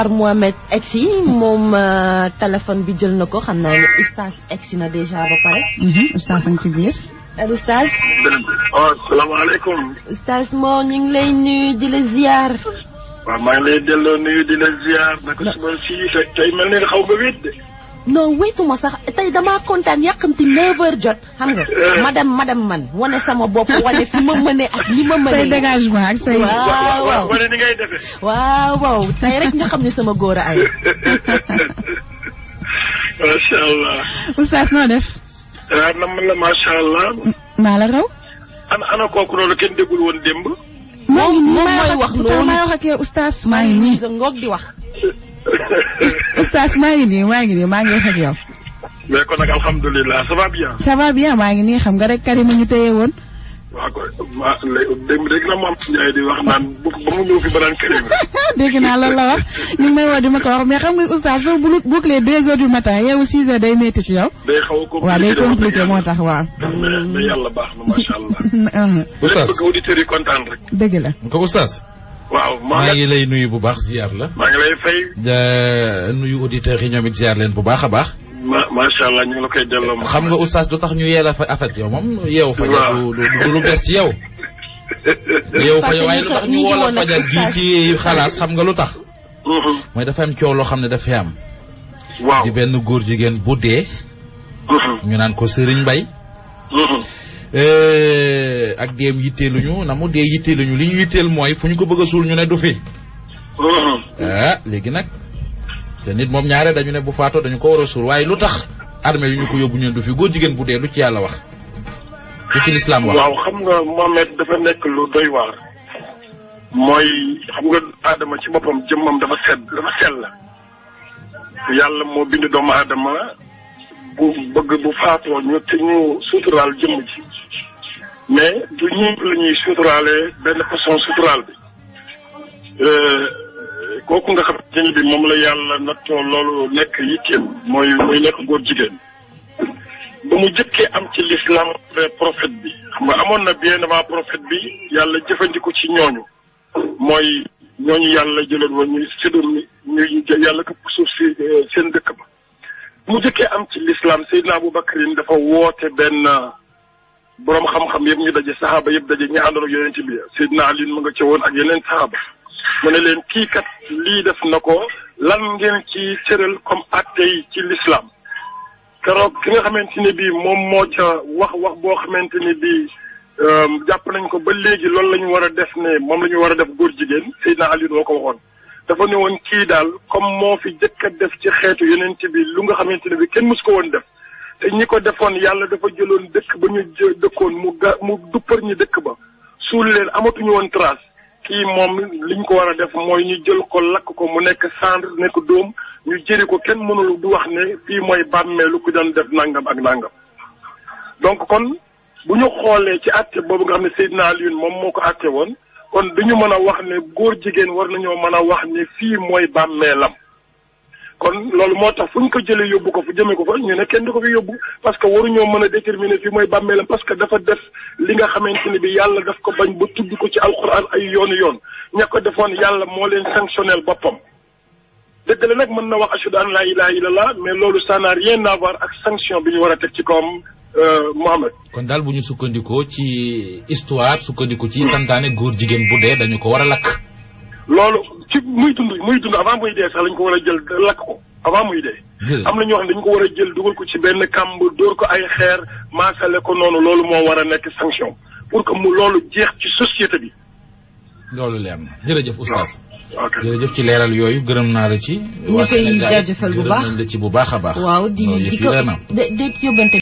Mohamed egsi moom téléphone bi jël na ko xam naa ne oustaz egsi na déjà ba pare. oustaz a ngi ci biir. allo oustaz. waaw salaamaaleykum. oustaz moo ñu ngi lay nuyu di la ziar. waaw maa ngi lay delloo nuyu di la ziar. naka suba si tey mel ni xaw nga wéet de. non wéetuma sax tey damaa kontaan yàqamti 9h jot xam nga. madame madame man wane sama bopp wane fi ma mënee ak ni ma mënee. say dégagement ak say. waaw waaw wane ni ngay defee. waaw waaw tey rek nga xam ne sama góor a ay. macha allah. oustaz noo def. waaw nam la macha allah. maa la raw. ana ana kooku noonu kenn déggul woon démb. maa ngi nii moom maa mooy wax loolu. maa wax ak yow oustaz maa ngi nii. sa ngoog di wax. oustaz maa ngi nii maa ngi nii maa ngi wax ak yow. mais kon nag alhamdulilah ça va bien. ça va bien maa ngi nii xam nga rek Karima ñu téye woon. waaw koy ma léegi dégg dégg na maam Ndiaye di wax naan bu ba mu ñëw fi ba naan këriñ. dégg naa loolu la wax ñu ngi may woo di ma ko wax mais xam nga oustaz soo bu bouclé deux heures du matin yow six heures day métti ci yow. day xaw a compliqué waaw day de wax compliqué dëgg moo yàlla. tax waaw. mais mais yàlla baax na macha allah. Oustaz bëgg auditeurs yi kontaan rek. dëgg la. ko Oustaz waaw maa maa ngi ngi lay nuyu bu baax ziar la maa ngi lay fay. ja nuyu auditeurs yi ñoom it ziar leen bu baax a baax ma macha allah ñu ngi la koy delloo. ma xam nga Oustaz du tax ñu yee la fa affaire yow moom yeewu fa Waaw. du du du lu bees ci yow yeewu fa waaye lu tax ñu woo la fajar gi ci xalaas xam nga lu tax Mhm. mooy dafa am coow loo xam ne dafay am waaw. di benn góor jigéen bu dee Mhm. ñu naan ko Serigne Mbaye Mhm. Eh, ak deem yitteeluñu na mu dee yitteeluñu li ñu yitteel mooy fu ñu ko bëgg a suul ñu ne du fi Mhm. ah léegi nag te nit moom ñaare dañu ne bu faatoo dañu ko war a suul waaye lu tax armée yu ñu ko yóbbu ñu ne du fi góor jigéen bu dee lu ci yàlla wax lu ci lislaam wax waaw xam nga Mohamed dafa nekk lu doy waar. mooy xam nga Adama ci boppam jëmmam dafa sedd dafa sell. yàlla moo bind doomu Adama bu bëgg bu faatoo ñu te ñu suturaal jëmm ji. mais du ñëpp la ñuy suturaale benn façon suturaal bi. Euh, kooku nga xamante ni bi moom la yàlla nattoo loolu nekk yitteem mooy muy nekk góor jigéen. ba mu jëkkee am ci l'islam après prophète bi xam nga amoon na bien avant prophète bi yàlla jëfandiku ci ñooñu mooy ñooñu yàlla jëloon woon ñuy séddoon ñu yàlla këpp suuf si euh, seen dëkk ba ba mu jëkkee am ci l'islam Seydina Aboubacarin dafa woote benn boroom xam-xam yëpp ñu daje saxaaba yëpp daje ñu àndoon ak yonent bi Seydina Ali mu nga ca woon ak yeneen saxaaba mu ne leen kii kat lii def na ko lan ngeen ci tëral comme atte yi ci l'islam keroog ki nga xamante ni bii moom moo ca wax wax boo xamante ni bii jàpp nañ ko ba léegi loolu la ñu war a def ne moom la ñu war a def góor jigéen Seydina Ali moo ko waxoon. dafa ne woon kii daal comme moo fi jëkk a def ci xeetu yeneen bi lu nga xamante ne bii kenn mus ko woon def te ñi ko defoon yàlla dafa jëloon dëkk ba ñu jë dëkkoon mu ga mu duppar ñi dëkk ba suul leen amatuñu woon trace. kii moom liñ ko war a def mooy ñu jël ko lakk ko mu nekk cendre nekk dóom ñu jëri ko kenn mënul du wax ne fii mooy bàmmeelu ku doon def nangam ak nangam donc kon bu ñu xoolee ci àtte boobu nga xam ne Seydina Alioune moom moo ko àtte woon kon duñu mën a wax ne góor jigéen war nañoo mën a wax ne fii mooy bàmmeelam kon loolu moo tax fu ñu ko jëlee yóbbu ko fu jëmee ko fa ñu ne kenn du ko fi yóbbu parce que waruñoo mën a déterminer fii mooy bàmmeelam parce que dafa def li nga xamante ne bi yàlla daf ko bañ ba tudd ko ci alxuraan ay yoonu yoon ña ko defoon yàlla moo leen sanctionnel boppam dëgg la nag mën na wax ashhadu an laa ilaaha illallah mais loolu ça n'a rien à voir ak sanction bi ñu war a teg ci kawam Mohamed kon daal bu ñu sukkandikoo ci histoire sukkandiku ci santaane góor jigéen bu dee dañu ko war a lakk loolu ci muy dund muy dund avant muy dee sax lañ ko war a jël lakk ko avant muy dee jërëjëf am na ñoo xam ne dañu ko war a jël dugal ko ci benn kàmb dóor ko ay xeer maasale ko noonu loolu moo war a nekk sanction pour que mu loolu jeex ci société bi loolu leer na jërëjëf oustaz ok jërëjëf ci leeral yooyu gërëm naa la ci ñu koy jaajëfal bu baax gërëm nañ la ci bu baax a baax waaw di loolu di yëf yi ko leer na de de yóbbante